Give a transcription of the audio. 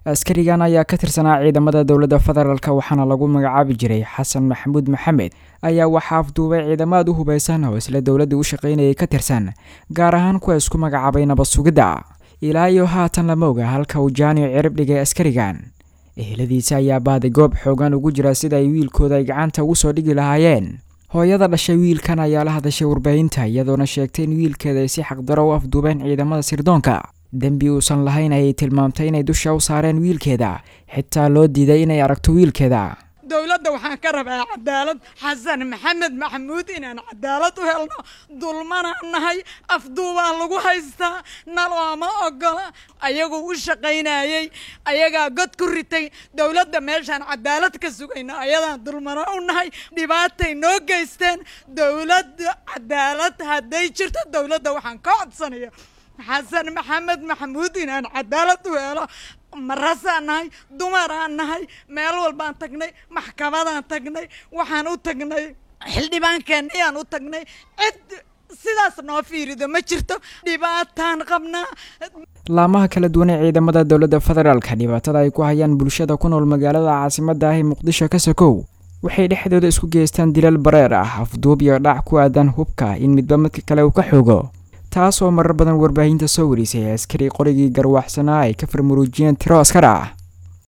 askarigan ayaa ka tirsanaa ciidamada dowladda federaalk waxaana lagu magacaabi jiray xasan maxamuud maxamed ayaa waxaa afduubay ciidamaad u hubaysan oo isla dowladda u shaqaynayay ka tirsan gaar ahaan kuwa isku magacaabay nabad sugidda ilaa iyo haatan lama oga halka uu jaaniyo cirib dhigay askarigan eheladiisa ayaa baaday goob xoogan ugu jira sida ay wiilkooda ay gacanta ugu soo dhigi lahaayeen hooyada dhashay wiilkan ayaa la hadashay warbaahinta iyadoona sheegtay in wiilkeeda ay si xaqdaro u afduubeen ciidamada sirdoonka dembi uusan lahayn ayay tilmaamtay inay dusha u saareen wiilkeeda xitaa loo diiday inay aragto wiilkeeda dowladda waxaan ka rabaa cadaalad xasan maxamed maxamuud inaan cadaalad u helno dulmanaan nahay afduubaan lagu haystaa nalooma ogola ayagoo u shaqaynayey ayagaa god ku ritay dowladda meeshaan cadaalad ka sugayno ayadaan dulmano u nahay dhibaatay noo geysteen dowladda cadaalad hadday jirto dowladda waxaan ka codsanaya xasan maxamed maxamuud inaan cadaalad u helo marasaan nahay dumaraan nahay meel walbaan tagnay maxkamadaan tagnay waxaan u tagnay xildhibaankeenayaan u tagnay cid sidaas noo fiirido ma jirto dhibaataan qabnaa laamaha kala duwan ee ciidamada dowladda federaalka dhibaatada ay ku hayaan bulshada ku nool magaalada caasimadda ah ee muqdisho ka sokow waxay dhexdooda isku geystaan dilal bareer ah afduub iyo dhac ku aadan hubka in midba midka kale uu ka xoogo taas oo marar badan warbaahinta soo warisay askari qorigii garwaxsanaa ay ka farmuruujiyeen tiro askar ah